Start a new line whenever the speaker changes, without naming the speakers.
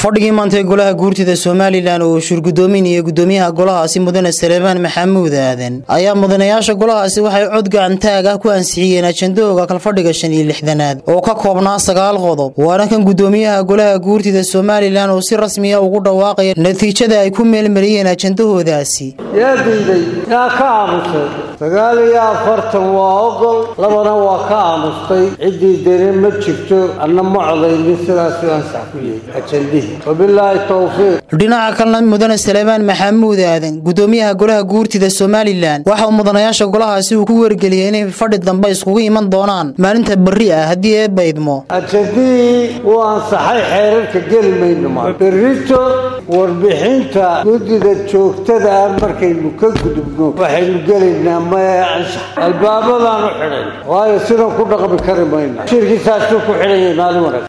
fadhigii maantay golaha guurtida somalilan oo shurgudoominaya gudoomiyaha golahaasi mudane saleebaan maxamuud aadan ayaa mudanayaasha golahaasi waxay cod gacantaag ah ku ansixiyeen ajandahooga kalfadhiga shan iyo lixdanaad oo ka koobnaa sagaal qodob waana kan gudoomiyaha golaha guurtida somalilan oo si rasmiya ugu dhawaaqaya natiijada ay ku meelmariyeen ajandahoodaasi
yaa diiday yaa ka aamusay sagaal iyo afartan waa ogol labana waa ka aamustay ciddii dere ma jirto anna ma codaynin sidaasuu ansax ku yahay ajandihii wabilaahi towfiiq
dhinaca kalena mudane saleebaan maxamuud aadan gudoomiyaha golaha guurtida somalilan waxa uu mudanayaasha golahaasi uu ku wargeliyay inay fadhi dambe iskugu iman doonaan maalinta berri ah haddii eebba idmo
ajandihii wuu ansaxay xeerarka geli mayno ma berrito warbixinta guddida joogtada ah markaynu ka gudubno waxaynu gelaynaa maya anshax albaabadaanu xidhay waayo sidan ku dhaqmi kari mayno shirkiisaasuu ku xidhanyay maalin wanaag